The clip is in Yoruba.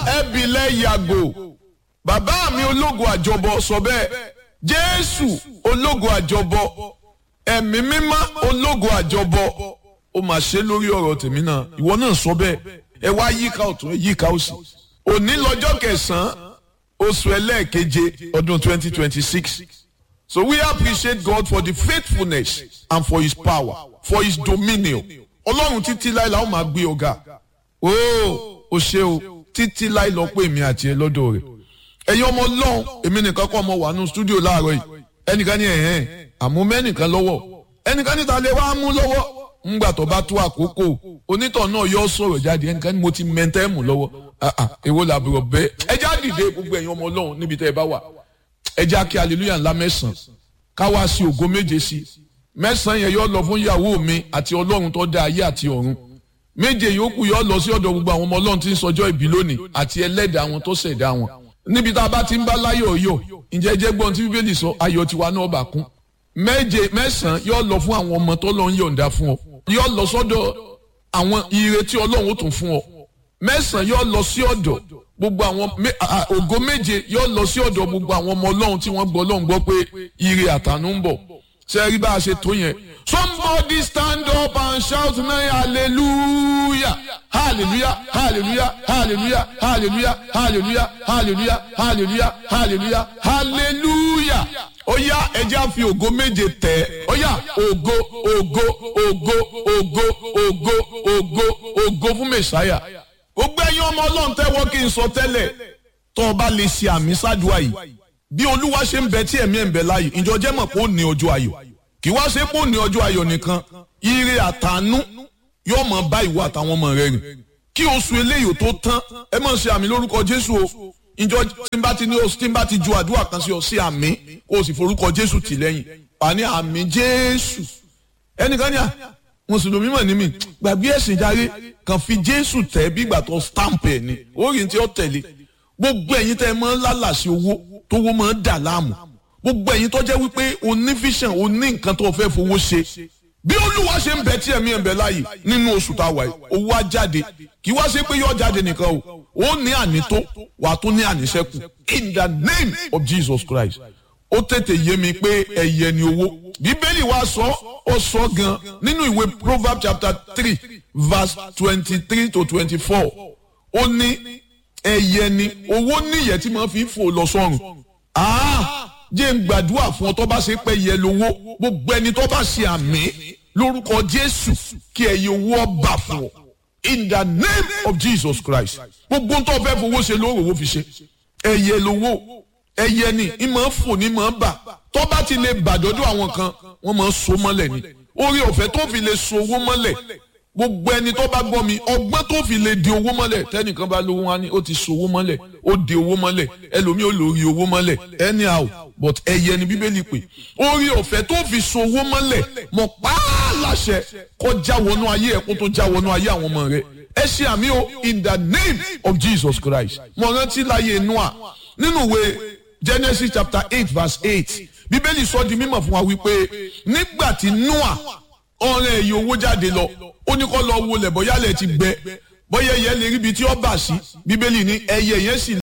ẹbílẹ̀ yàgò bàbá mi ológo àjọbọ sọ bẹ́ẹ̀ jésù ológo àjọbọ ẹ̀mí mímọ́ ológo àjọbọ ó mà ṣe lórí ọ̀rọ̀ tèmi náà ìwọ náà sọ bẹ́ẹ̀ ẹ wá yíká ọ̀tún ẹ yíká òsì òní lọ́jọ́ kẹsàn-án oṣù ẹlẹ́ẹ̀keje ọdún twenty twenty six so we appreciate God for the faithfulness and for his power for his dominion ọlọ́run títí láì la ó máa gbé ọ̀gá ooo o ṣe o títí láì lọ pé èmi àti ẹ lọ́dọ̀ rẹ̀ ẹ̀yin ọmọ ọlọ́run èmi nìkan kọ́ ọmọ wà nù stúdíò láàárọ̀ yìí ẹnìkan ní ẹ̀hẹ́n àmú mẹ́nìkan lọ́wọ́ ẹnìkan níta lè wá mú lọ́wọ́ ńgbà tó bá tó àkókò onítọ̀ náà yọ sọ̀rọ̀ jáde ẹnìkan ní mo ti mẹ́ntẹ́ mú lọ́wọ́ èwo làbúrò bẹ́ẹ̀ ẹ já dìde gbogbo ẹ̀yin ọmọ ọlọ́run níbi tẹ́ ẹ bá wà ẹ já kí hallelujah ńlá mẹ́sàn-án ká wá sí ògo méje sí mẹ́sàn-án yẹn yọ lọ fún ìyàwó mi àti ọlọ́run tó dá ayé àti ọ̀run méje yòókù yọ lọ sí ọ̀dọ̀ gbogbo àwọn ọmọ ọlọ́run tí ń sọjọ́ ìbí lónìí àti ẹlẹ́dàá wọn tó ṣẹ̀dá wọn níbi tá a bá ti ń bá láyọ̀ yọ̀ ǹjẹ́ jẹ́ gbọ́n tí bíbélì sọ ayọ̀ tiwa náà bà kún méje mẹ́sàn-án yọ lọ fún àwọn ọmọ tó lọ ń yọ̀ǹda fún ọ yọ lọ sọ́dọ̀ àwọn ire tí ọlọ́run ó tún fún ọ mẹ́sàn-án yọ lọ sí ọ̀dọ̀ gbogbo àwọn ògo méje yọ lọ sí ọ̀dọ̀ gbogbo àwọn ọmọ ọlọ́run tí wọ́n gbọ́ ọlọ́run gbọ́ pé ire àtànú ń bọ̀ ṣe rí bá a ṣe tó yẹn somebody stand up and shout now hallelujah hallelujah hallelujah hallelujah hallelujah hallelujah hallelujah hallelujah hallelujah hallelujah ó yá ẹjẹ́ á fi ògo méje tẹ̀ ó yá ògo ògo ògo ògo ògo ògo ògo fún mẹ̀sáyà gbogbo ẹ̀yin ọmọ ọlọ́run tẹ́wọ́ kí n sọ tẹ́lẹ̀ tó o bá lè ṣe àmì ṣáàdùá yìí bí olúwa ṣe ń bẹ tí ẹ̀mí ẹ̀ ń bẹ láàyè ìjọ jẹ́ mọ̀ pé ó ní ọjọ́ ayọ̀ kì wá ṣe pé ó ní ọjọ́ ayọ̀ nìkan ire àtànú yóò mọ̀ bá ìwọ àtàwọn ọmọ rẹ rìn kí oṣù eléyìí tó tán ẹ mọ̀ ṣe àmì lórúkọ jésù o ìjọ tí n bá ti ní oṣù tí n bá ti ju àdúrà kan sí ọ sí àmì kó o sì forúkọ jésù tì lẹ́yìn wà ní àmì jésù ẹnìkan ní à mùsùlùmí mọ̀ ní mi gbàgbé ẹ̀sìn járe kàn fi jésù tẹ̀ bí ìgbà tó stamp ẹ̀ ni orí tí ó tẹ̀lé gbogbo ẹ̀yin tẹ́ ẹ mọ́ lálàsí owó tówó máa ń dà láàmú gbogbo ẹ̀yin tó jẹ́ wípé o ní vision o ní nǹkan tó fẹ́ fowó ṣe bí olúwa ṣe ń bẹ tí ẹ̀mí ẹ̀ ń bẹ láàyè nínú oṣù tá a wà yìí owó á jáde kì í wá ṣe pé yóò jáde nìkan o ó ní ànító wà á tún ní àníṣẹ́kù in the name of Jesus Christ ó tètè yé mi pé ẹ̀yẹ ni owó bíbélì wa sọ ó sọ gan nínú ìwé Proverbs chapter three verse twenty-three to twenty-four ó ní ẹ̀yẹ ni owó níyẹ̀ tí máa fi fò lọ sọ́run jẹ́ ń gbàdúrà fún ọ tó bá ṣe pé yẹ lówó gbogbo ẹni tó bá ṣe àmì lórúkọ Jésù kí ẹyẹ owó ọba fún ọ in the name of Jesus Christ gbogbo tó fẹ́ fowó ṣe lóòrò owó fi ṣe ẹyẹ lówó ẹyẹ ni ìmọ̀ fò ní mọ̀ bà tó bá ti lè bàdọ́dọ̀ àwọn kan wọ́n máa so mọ́lẹ̀ ni orí ọ̀fẹ́ tó fi lè so owó mọ́lẹ̀ gbogbo ẹni tó bá gbọ́ mi ọgbọ́n tó fi lè di owó mọ́lẹ̀ tẹ́nìkan bá lówó wá ní ó ti so owó mọ́lẹ̀ ó di owó mọ́lẹ̀ ẹlòmíì ó lórí owó mọ́lẹ̀ anyhow but ẹyẹ ni bíbélì pé orí ọ̀fẹ́ tó fi so owó mọ́lẹ̀ mọ̀ pààlàṣẹ kó já wọnú ayé ẹ̀ kó tó já wọnú ayé àwọn ọmọ rẹ̀ ẹ ṣe àmì o in the name of Jesus Christ mo rántí láyé Noah nínú ìwé Genesis chapter eight verse eight bíbélì sọ di mímọ̀ fún wa wípé nígbà tí Noah ọ̀rẹ́ èyí owó jáde lọ ó ní kó lọ wo lẹ̀ bóyá lẹ̀ ti gbẹ bóyá ẹyẹ lè ríbi tí ó bà sí bíbélì ní ẹyẹ yẹn sì